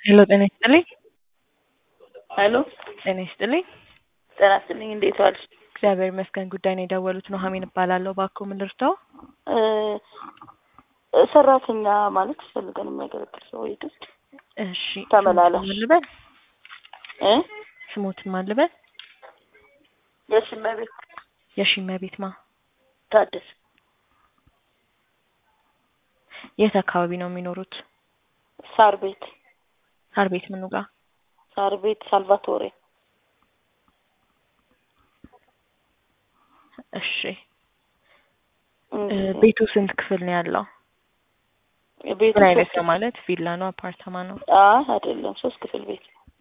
ሄሎ ጤና ይስጥልኝ። ሄሎ ጤና ይስጥልኝ። ጤና ይስጥልኝ። እንዴት ዋልሽ? እግዚአብሔር ይመስገን። ጉዳይ ነው የደወሉት። ኑሐሚን እባላለሁ። እባክዎ ምን ልርዳው? እ ሰራተኛ ማለት ፈልገን የሚያገለግል ሰው ቤት ውስጥ እሺ ተመላላሽ። ስሞትን ማን ልበል? እ ስሞትን ማን ልበል? የሽመ ቤት የሺመ ቤት ማ ታደሰ የት አካባቢ ነው የሚኖሩት? ሳር ቤት ሳር ቤት ምኑ ጋር? ሳር ቤት ሳልቫቶሬ እሺ እ እንግዲህ ቤቱ ስንት ክፍል ነው ያለው? ቤቱ ምን አይነት ሶስት ነው ማለት ቪላ ነው አፓርታማ ነው? አይ አይደለም ሶስት ክፍል ቤት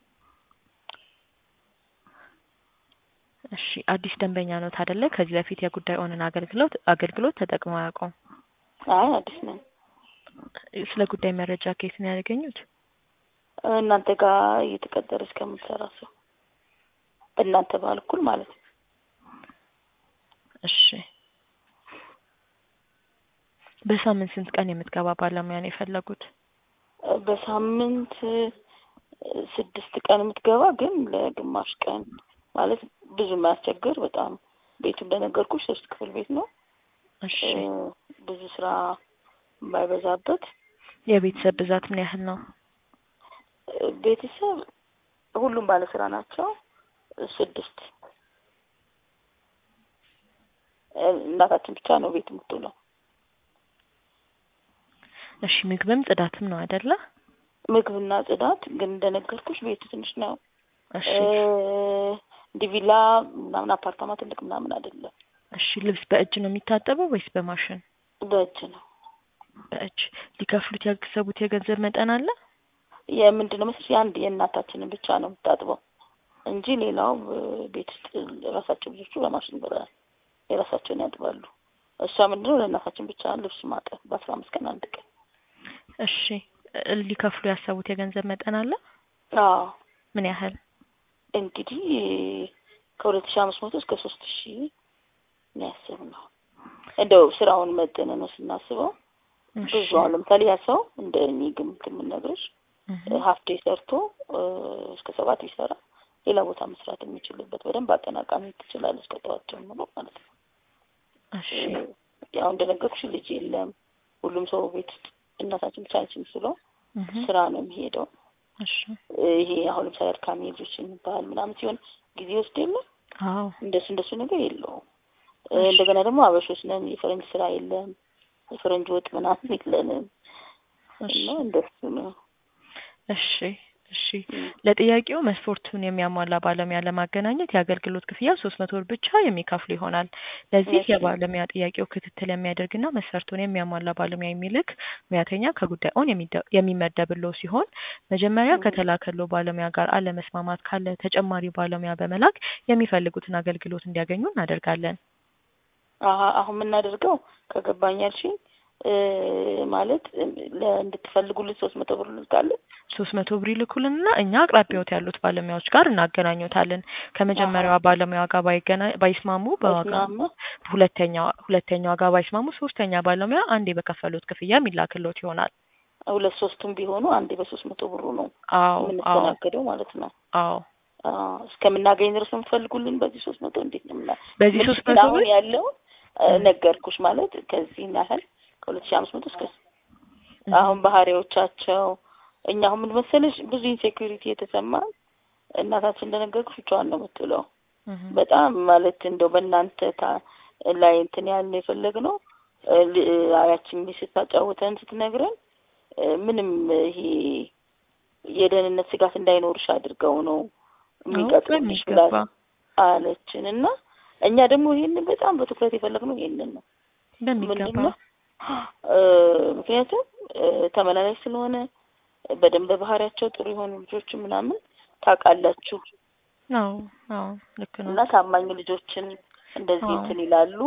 እሺ አዲስ ደንበኛ ነው አይደለ? ከዚህ በፊት የጉዳይ ኦንን አገልግሎት አገልግሎት ተጠቅመው አያውቁም? አይ አዲስ ነን ስለ ጉዳይ መረጃ ከየት ነው ያገኙት? እናንተ ጋር እየተቀጠረ እስከምትሰራ ሰው እናንተ በኩል ማለት ነው። እሺ በሳምንት ስንት ቀን የምትገባ ባለሙያ ነው የፈለጉት? በሳምንት ስድስት ቀን የምትገባ ግን ለግማሽ ቀን ማለት ብዙ የማያስቸግር በጣም ቤቱ እንደነገርኩሽ ሶስት ክፍል ቤት ነው። እሺ እ ብዙ ስራ የማይበዛበት የቤተሰብ ብዛት ምን ያህል ነው? እ ቤተሰብ ሁሉም ባለስራ ናቸው። ስድስት እ እናታችን ብቻ ነው ቤት የምትውለው። እሺ ምግብም ጽዳትም ነው አይደለ? ምግብና ጽዳት ግን እንደነገርኩሽ ቤቱ ትንሽ ነው። እሺ እ እንዲህ ቪላ ምናምን አፓርታማ ትልቅ ምናምን አይደለም። እሺ ልብስ በእጅ ነው የሚታጠበው ወይስ በማሽን? በእጅ ነው። በእጅ ሊከፍሉት ያሰቡት የገንዘብ መጠን አለ? የምንድን ነው መሰለሽ የአንድ የእናታችንን ብቻ ነው የምታጥበው እንጂ ሌላው እ ቤት ውስጥ ራሳቸው ልጆቹ በማሽን በ የራሳቸውን ያጥባሉ። እሷ ምንድን ነው ለእናታችን ብቻ ልብስ ማጠብ በአስራ አምስት ቀን አንድ ቀን። እሺ እ ሊከፍሉ ያሰቡት የገንዘብ መጠን አለ? አዎ ምን ያህል? እንግዲህ ከሁለት ሺህ አምስት መቶ እስከ ሶስት ሺህ ነው ያሰብነው። እንደው ስራውን መጠን ነው ስናስበው እሺ ብዙ አሁን ለምሳሌ ያ ሰው እንደ እኔ ግምት የምነግርሽ እህ ሀፍ ዴይ ሰርቶ እ እስከ ሰባት ቢሰራ ሌላ ቦታ መስራት የሚችልበት በደንብ አጠናቃሚ ትችላለች ከጠዋት ጀምሮ ማለት ነው። እሺ እ ያው እንደነገርኩሽ ልጅ የለም ሁሉም ሰው ቤት ውስጥ እናታችን ብቻ ነች የምትውለው እህ ስራ ነው የሚሄደው። እሺ እ ይሄ አሁን ለምሳሌ አድካሚ ልጆች የሚባል ምናምን ሲሆን ጊዜ ወስድ የለ አዎ እንደሱ እንደሱ ነገር የለውም። እ እሺ እንደገና ደግሞ አበሾች ነን የፈረንጅ ስራ የለም የፈረንጅ ወጥ ምናምን የለንም እሺ እና እንደሱ ነው። እሺ እሺ እም። ለጥያቄው መስፈርቱን የሚያሟላ ባለሙያ ለማገናኘት የአገልግሎት ክፍያ ሶስት መቶ ብር ብቻ የሚከፍሉ ይሆናል። ለዚህ እሺ የባለሙያ ጥያቄው ክትትል የሚያደርግና መስፈርቱን የሚያሟላ ባለሙያ የሚልክ ሙያተኛ ከጉዳይ ኦን የሚደ- የሚመደብልዎ ሲሆን መጀመሪያ እም። ከተላከልዎ ባለሙያ ጋር አለመስማማት ካለ ተጨማሪ ባለሙያ በመላክ የሚፈልጉትን አገልግሎት እንዲያገኙ እናደርጋለን። አሀ አሁን የምናደርገው ከገባኝ ያልሽኝ እ ማለት ለ እንድትፈልጉልን ሶስት መቶ ብር እንልካለን። ሶስት መቶ ብር ይልኩልንና እኛ አቅራቢያዎት ያሉት ባለሙያዎች ጋር እናገናኙታለን። አሀ ከመጀመሪያዋ ባለሙያ ጋር ባይገና ባይስማሙ በዋጋ ባይስማማ ሁለተኛዋ ሁለተኛዋ ጋር ባይስማሙ ሶስተኛ ባለሙያ አንዴ በከፈሉት ክፍያ የሚላክልዎት ይሆናል። ሁለት ሶስቱም ቢሆኑ አንዴ በሶስት መቶ ብሩ ነው አዎ አዎ የምንስተናገደው ማለት ነው። አዎ አዎ እስከምናገኝ ድረስ ነው የምትፈልጉልን በዚህ ሶስት መቶ እንዴት ነው ምና በዚህ ምልሽ ሶስት ግን መቶ አሁን ብር ያለው እ እም ነገርኩሽ ማለት ከዚህ ያህል ከሁለት ሺህ አምስት መቶ እስከ እህ አሁን ባህሪዎቻቸው እኛ አሁን ምን መሰለሽ ብዙ ኢንሴኩሪቲ የተሰማን እናታችን እንደነገርኩሽ ብቻዋን ነው የምትውለው። እህ በጣም ማለት እንደው በእናንተ ታ ላይ እንትን ያልን የፈለግነው እ ል- አያችን ልጅ ስታጫውተን ስትነግረን እ ምንም ይሄ የደህንነት ስጋት እንዳይኖርሽ አድርገው ነው አዎ የሚቀጥሩልሽ ብላ በሚገባ አለችን እና እኛ ደግሞ ይሄንን በጣም በትኩረት የፈለግነው ይሄንን ነው። ምንድን በሚገባ ነው እ ምክንያቱም እ ተመላላሽ ስለሆነ በደንብ በባህሪያቸው ጥሩ የሆኑ ልጆች ምናምን ታውቃላችሁ አዎ አዎ ልክ እና ነዎት። ታማኝ ልጆችን እንደዚህ አዎ እንትን ይላሉ።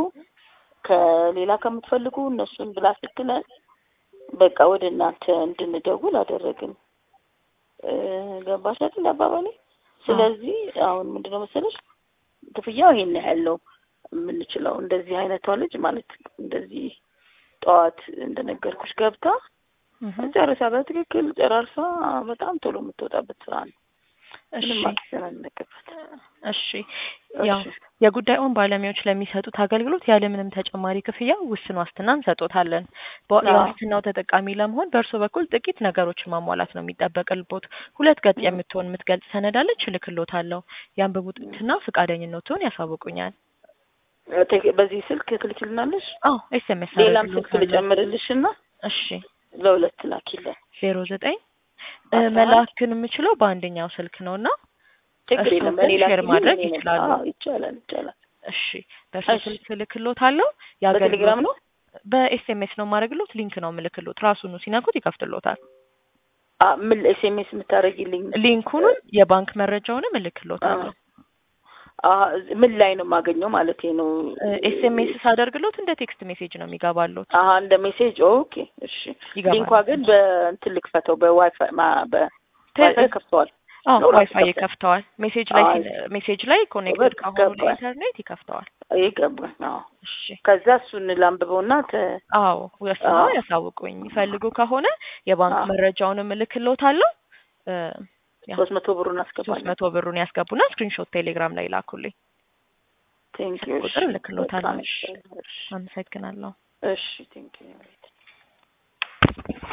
ከሌላ ከምትፈልጉ እነሱን ብላ ስትለን በቃ ወደ እናንተ እንድንደውል አደረግን። እ ገባሽ አይደል አባባሌ? አዎ ስለዚህ አሁን ምንድነው መሰለሽ ክፍያው ይሄን ያህል ነው የምንችለው። እንደዚህ አይነቷ ልጅ ማለት እንደዚህ ጠዋት እንደነገርኩሽ ገብታ እህ ጨርሳ በትክክል ጨራርሳ በጣም ቶሎ የምትወጣበት ስራ ነው። እሺ ምንም አትጨናነቅበት። እሺ ያው እሺ የጉዳዩን ባለሙያዎች ለሚሰጡት አገልግሎት ያለምንም ተጨማሪ ክፍያ ውስን ዋስትና እንሰጦታለን። በ- አዎ። የዋስትናው ተጠቃሚ ለመሆን በእርሶ በኩል ጥቂት ነገሮችን ማሟላት ነው የሚጠበቅልቦት። ሁለት ገጽ ም። የምትሆን የምትገልጽ ሰነዳለች እልክልዎታለሁ። ያንብቡትና ፈቃደኝነትዎን ያሳውቁኛል። ቴክ- በዚህ ስልክ ትልክልናለሽ? አዎ ኤስኤምኤስ ሌላም ስልክ ልጨምርልሽ እና እሺ ለሁለት ላኪለን። ዜሮ ዘጠኝ አስራ አንድ መላክን የምችለው በአንደኛው ስልክ ነው እና ችግር እሱ የለም። ግን እኔ ሼር ላኪልኝ፣ ማድረግ እኔ ነኝ። ይችላሉ። አዎ ይቻላል፣ ይቻላል። እሺ በእርሶ እሺ። ስልክ እልክልዎታለሁ። በቴሌግራም ነው? በኤስኤምኤስ ነው የማደርግልዎት። ሊንክ ነው የምልክልዎት። ራሱኑ ሲነኩት ይከፍትልዎታል። አ ምን ኤስኤምኤስ የምታደርጊልኝ? ሊንኩንም የባንክ መረጃውንም እልክልዎታለሁ። አ ምን ላይ ነው የማገኘው ማለት ነው? ኤስኤምኤስ ሳደርግልዎት እንደ ቴክስት ሜሴጅ ነው የሚገባልዎት። አሀ እንደ ሜሴጅ ኦኬ። እሺ ይገባል። ሊንኳ ግን በእንትን ልክፈተው በዋይፋይ ማ በዋይፋይ ከፍተዋል። አዎ ነው ራሱ ዋይፋይ ይከፍታል? ይከፍተዋል። ሜሴጅ ላይ አይ። ሲል- ሜሴጅ ላይ ኮኔክትድ በቃ ከሆኑ ገባኝ። ለኢንተርኔት ይከፍተዋል። ይገባል። አዎ እሺ ከዛ እሱን ላንብበውና ተ አዎ ወስነው አዎ። ያሳውቁኝ። ይፈልጉ ከሆነ የባንክ አዎ። መረጃውንም እልክልዎታለሁ። እ፣ ያው ሶስት መቶ ብሩን ሶስት አስገባለሁ። መቶ ብሩን ያስገቡና ስክሪንሾት ቴሌግራም ላይ ላኩልኝ። ቴንክ ዩ። ቁጥር እልክልዎታለሁ። እሺ አመሰግናለሁ። እሺ ቴንክ ዩ